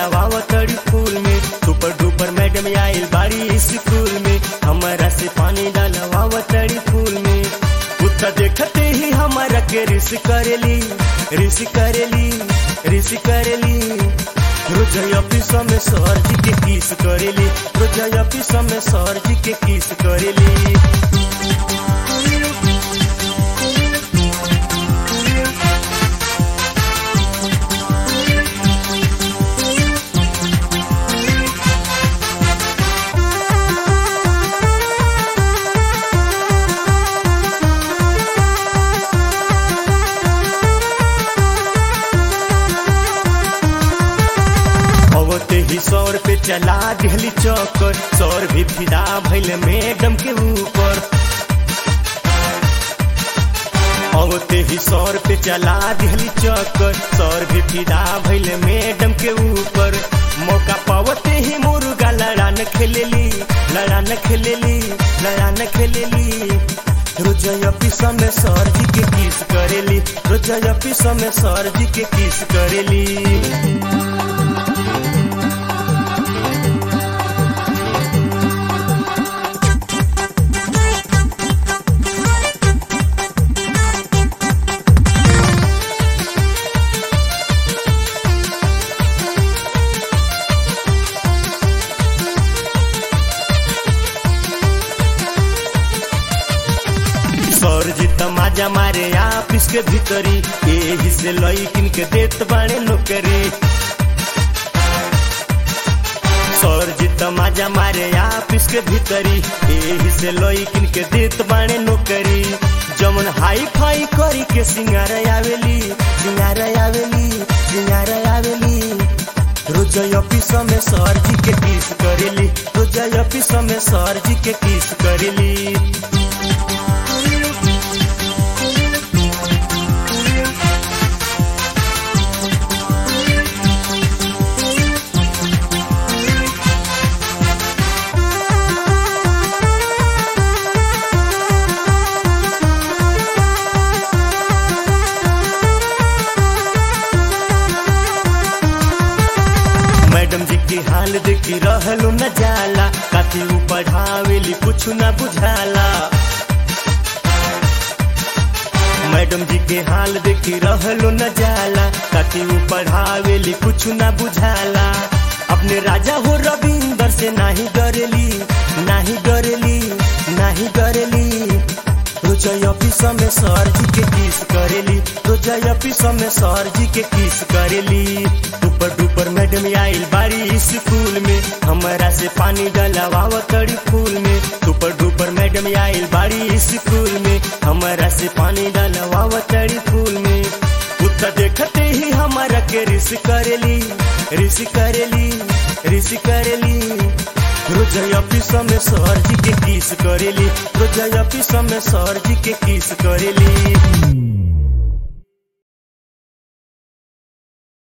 डलवाव तड़ी फूल में सुपर डुपर मैडम आइल बाड़ी स्कूल में हमारा से पानी डलवाव तड़ी फूल में उत्तर देखते ही हमारा के रिस करेली रिस करेली रिस करेली रोज ऑफिस में सर जी के किस करेली रोज ऑफिस में सर जी के किस करेली अवते ही सौर पे चला दिहली चौकर सौर भी फिदा भैल मैडम के ऊपर अवते ही सौर पे चला दिहली चौकर सौर भी फिदा भैल मैडम के ऊपर मौका पावते ही मुर्गा लड़ान खेलेली लड़ान खेलेली लड़ान खेलेली रोज ऑफिस में सर जी के किस करेली रोज ऑफिस में सर जी के किस करेली सर जी तमाजा मारे ऑफिस के भीतरी एही से लईकिन के देत बाणे नौकरी सर जी तमाजा मारे ऑफिस के भीतरी एही से लईकिन के देत बाणे नौकरी जमन हाई फाई करी के सिंगार आवेली सिंगार आवेली सिंगार आवेली रोज ऑफिस में सर जी के किस करेली रोज ऑफिस में सर जी के किस करेली मैडम जी की हाल देखी रहलू न जाला काफी ऊ पढ़ावेली कुछ न बुझाला मैडम जी के हाल देखी रहलू न जाला काफी ऊ पढ़ावेली कुछ न बुझाला अपने राजा हो रविंदर से नाही डरेली नाही डरेली नाही डरेली रोज ऑफिस में सर जी के किस करेली रोज ऑफिस में सर जी के किस करेली ऊपर डुपर मैडम आइल बारी स्कूल में हमारा से पानी डलवाव तड़ी फूल में ऊपर डुपर मैडम आइल बारी स्कूल में हमारा से पानी डलवाव तड़ी फूल में उत्तर देखते ही हमारा के रिस करेली रिस करेली रिस करेली रोज ऑफिस में सर जी के किस करेली रोज ऑफिस में सर जी के किस करेली